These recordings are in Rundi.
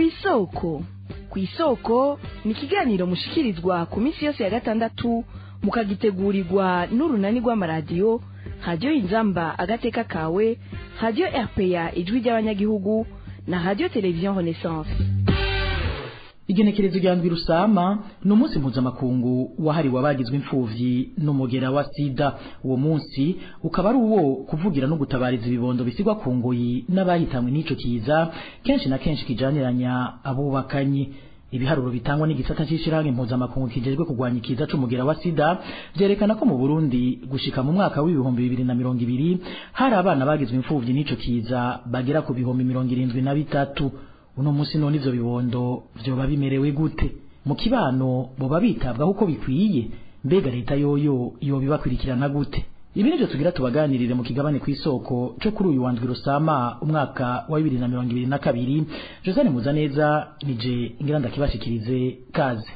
kw'isoko kw'isoko ni ikiganiro mushikirizwa ku minsi yose ya gatandatu mukagitegurirwa n'urunani rw'amaradiyo radiyo inzamba agateka kawe radiyo rpa ijwi ry'abanyagihugu na radiyo televiziyo renaissance igenekerezo rya ndwi rusama ni umunsi mpuzamakungu wahariwe abagizwe imfuvyi n'umugera wa sida uwo munsi ukaba ari uwo kuvugira no gutabariza ibibondo bisigwa ku ngoyi n'abahitanwe n'ico kiza kenshi na kenshi kijaniranya abubakanyi ibiharuro bitangwa n'igisata c'ishirahamwe mpuzamakungu kijejwe kurwanya ikiza c'umugera wa sida vyerekana ko mu Burundi gushika mu mwaka w'ibihumbi bibiri na mirongo ibiri hari abana bagizwe imfuvyi n'ico kiza bagera ku bihumbi mirongo irindwi na bitatu uno munsi none ivyo bibondo vyoba bimerewe gute mu kibano boba bitabwaho uko bikwiye mbega leta yoyo yobibakurikirana gute ibi nivyo tugira tubaganirire mu kigabane kw'isoko co kuri uyu wandwi rusama umwaka wa bibiri na mirongo ibiri na kabiri josane muzaneza nije ngira ndakibashikirize kaze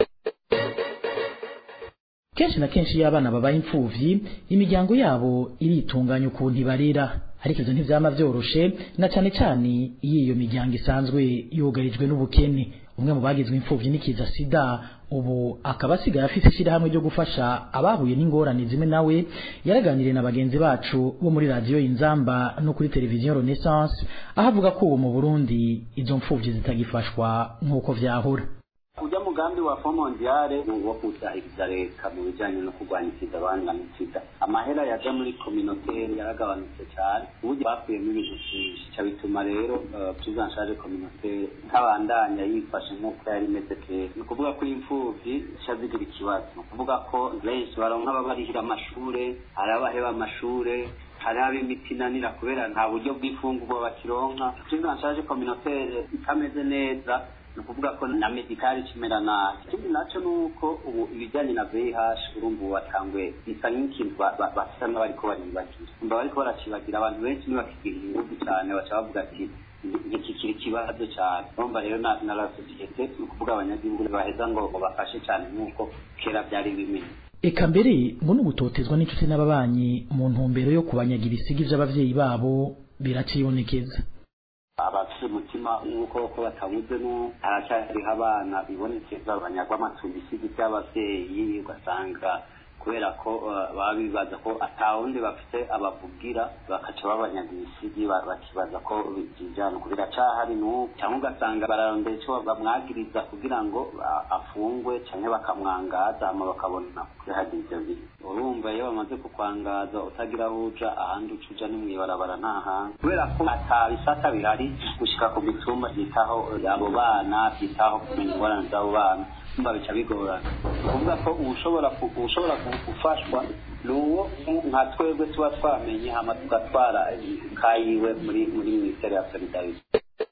kenshi na kenshi iyo abana babaye imfuvyi imiryango yabo iritunganya ukuntu ibarera ariko ivyo ntivyama vyoroshe na cane cane iyo iyo miryango isanzwe yugarijwe n'ubukene umwe mu bagizwe imfuvyi n'ikiza sida ubu akaba asigaye afise ishirahamwe ryo gufasha abahuye n'ingorane zimwe nawe yaraganiriye na bagenzi bacu bo muri radiyo inzamba no kuri televiziyo renaissance aho avuga ko ubu mu burundi izo mfuvyi zitagifashwa nk'uko vyahora ujya mugambi wa fo mondiale ni uwo kuzahiriza leta mu bijyanye no kurwanya ikiza abangana sida amahera yaja muri kominotere yaragabanutse cyane uburyo bakuyemo ibintu byinshi ca bituma rero prise en charge communautaire ntabandanya yifashe nk'uko yari imeze kera ni ukuvuga ko imfuvyi zica zigira ikibazo ni ukuvuga ko benshi baronka ababarihira amashure hari abaheba amashure hari ab'imiti inanira kubera nta buryo bw'ifungurwa bakironka prise en charge communautaire itameze neza ni ukuvuga ko na medikari kimera nabi ikindi nacyo ni uko ubu ibijyanye na vih urumva ubu watanguye bisa nk'ikintu basa n'abariko baribagira umva bariko baracibagira abantu benshi ntibakigira ingufu cyane baca bavuga ati ntikikiri ikibazo cyane urumva rero na la sosiyete ni ukuvuga abanyagihugu baheza ngo bafashe cyane nk'uko kera byari bimeze eka mbere ngo n'ugutotezwa n'inshuti n'ababanyi mu ntumbero yo kubanyaga ibisigi vy'abavyeyi babo biracibonekeza abafite umutima nk'uko ko batabuze no haracyariho abana bibonekeza banyagwa amatungo isigi by'abavyeyi ugasanga kubera ko baba bibaza ko atawundi bafite abavugira bakaca babanyaga ibisigi bakibaza ko bijana uko biracahari n'ubu cyangwa ugasanga bararondera icyo bamwagiriza kugira ngo afungwe cyangwa bakamwangaza hama bakabona kwihagira ivyo bintu urumva iyo bamaze kukwangaza utagira aho uja ahandi uca uja ni mw'ibarabara nta hantu kubera ko ata bisata bihari gushika ku mitumba byitaho abo bana byitaho kumenya ingorane z'abo bana mba bica bigorana kuvuga ko ushobora ushobora gufashwa ni uwo nka twebwe tuba twamenye hama tugatwara kayiwe muri muri minisiteri ya solidarite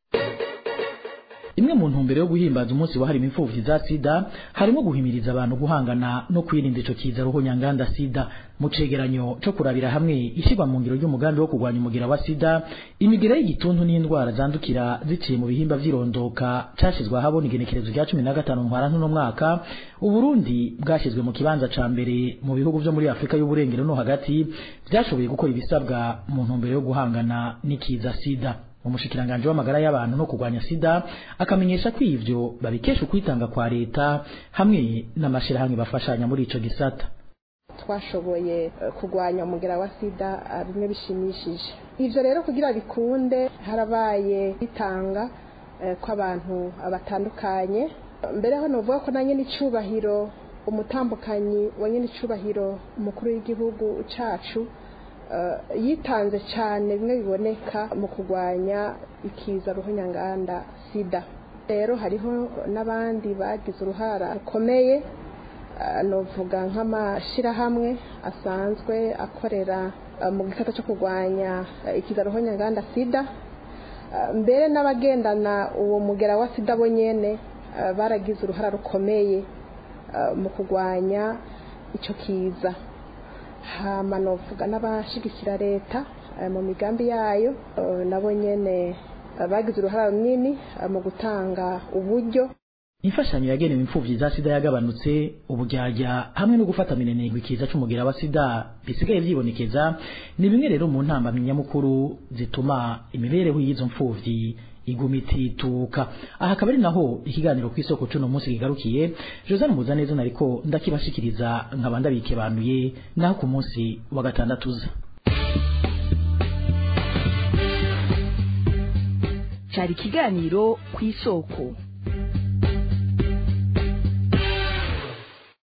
imwe mu ntumbero yo guhimbaza umunsi wahariwe imfuvyi za sida harimo guhimiriza abantu guhangana no kwirinda ico kiza ruhonyanganda sida mu cegeranyo co kurabira hamwe ishirwa mu ngiro ry'umugambi wo kurwanya umugira wa sida imigera y'igituntu n'indwara zandukira ziciye mu bihimba vy'irondoka cashizwe ahabona igenekerezo rya cumi na gatanu ntwarante uno mwaka uburundi bwashizwe mu kibanza ca mbere mu bihugu vyo muri afurika y'uburengero no hagati vyashoboye gukora ibisabwa mu ntumbero yo guhangana n'ikiza sida umushikiranganje w'amagara y'abantu no kurwanya sida akamenyesha ko ivyo babikesha ukwitanga kwa leta hamwe n'amashirahamwe bafashanya muri ico gisata twashoboye kurwanya umugera wa sida bimwe bishimishije ivyo rero kugira bikunde harabaye bitanga kw'abantu batandukanye mbere ho novuga ko nanye n'icubahiro umutambukanyi wa nyene icubahiro umukuru w'igihugu cacu yitanze cyane bimwe biboneka mu kurwanya ikiza ruhonyanganda sida rero hariho n'abandi bagize uruhara rukomeye novuga nk'amashyirahamwe asanzwe akorera mu gisata cyo kurwanya ikiza ruhonyanganda sida mbere n'abagendana uwo mugera wa sida bo nyene baragize uruhara rukomeye mu kurwanya icyo kiza hama novuga n'abashigikira leta mu migambi yayo nabo nyene bagize uruhara runini mu gutanga uburyo imfashanyo yagenewe imfuvyi za sida yagabanutse uburyarya hamwe no gufata minenegwa ikiza c'umugira wa sida bisigaye vyibonekeza ni bimwe rero mu ntambamyi nyamukuru zituma imibereho y'izo mfuvyi iguma itituka aha akaba ari naho ikiganiro ku isoko cuno munsi kigarukiye Josane Muzaneza nariko ndakibashikiriza nkaba ndabikebanuye naho ku munsi wa gatandatu uza cyari ikiganiro ku isoko